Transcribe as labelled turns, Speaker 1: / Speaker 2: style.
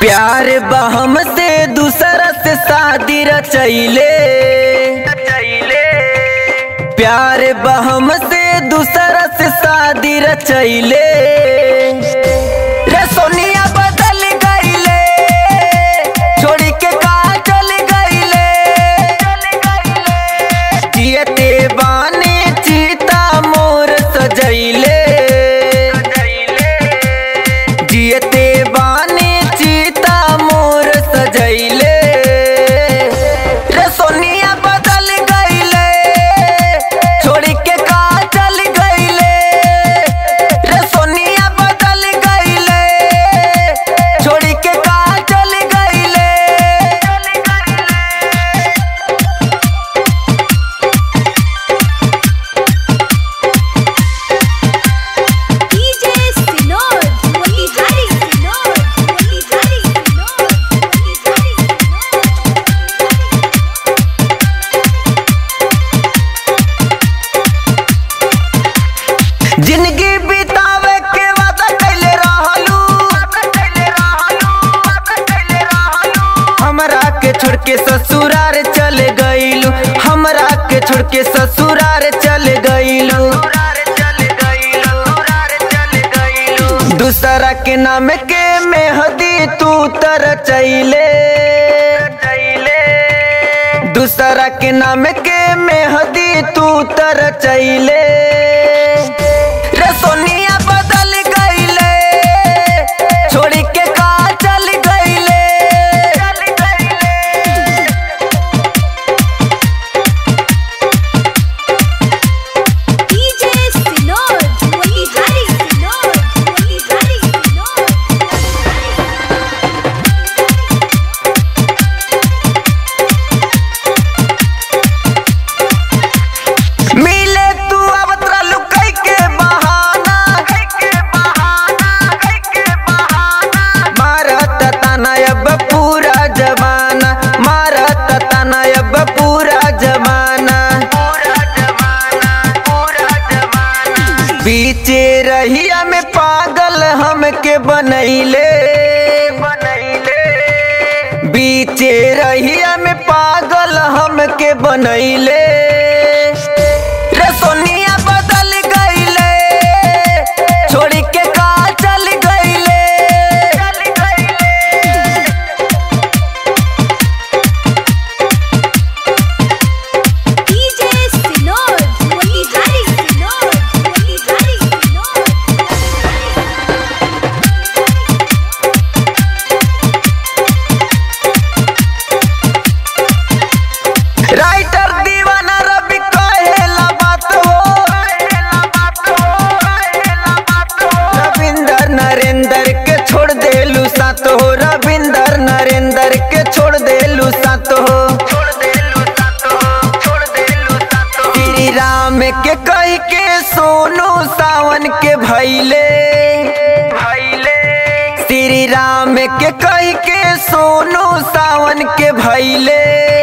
Speaker 1: प्यार बहम से दूसरा से शादी रचैले प्यार बहम से दूसरा से शादी रचैले रे सोनिया बदल गईले छोड़ी के कहा चल गईले जियते बानी चीता मोर सजैले जियते बानी चीता मोर सजैले रे सोनिया बदल गईले छोड़ी के का चल गईले रे सोनिया बदल गईले छोड़ी के का चल गईले
Speaker 2: DJ Sinod, Motihari Sinod, Motihari Sinod, Motihari
Speaker 1: जिंदगी बितावे के वादा कैले रहलू हमरा के छोड़ के ससुरार चले गईलू हमरा के छोड़ के ससुरार चले गईलू दूसरा के नाम के मेहदी तू तर चैले दूसरा के नाम के मेहदी तू तर चैले रे सोनिया बदल गईले छोड़ी के का चल गईले
Speaker 2: DJ Sinod, Motihari Sinod, Motihari Sinod,
Speaker 1: मिले तू आवत रहलू कई के बहाना मारत ताना अब पूरा जमाना मारत ताना अब पूरा जमाना बीचे रहिया में पागल हमके बनैले बीचे रहिया में पागल हमके बनैले रे सोनिया बदल गईले छोड़ी के का चल गईले
Speaker 2: DJ Sinod, Motihari Sinod, Motihari Sinod,
Speaker 1: writer दीवाना रवि कहेला बात हो रविंदर नरेंद्र के छोड़ देलू सात हो रविंदर नरेंद्र के छोड़ देलू सात हो श्री राम के कह के सोनू सावन के भैले श्री राम के कह के सोनू सावन के भैले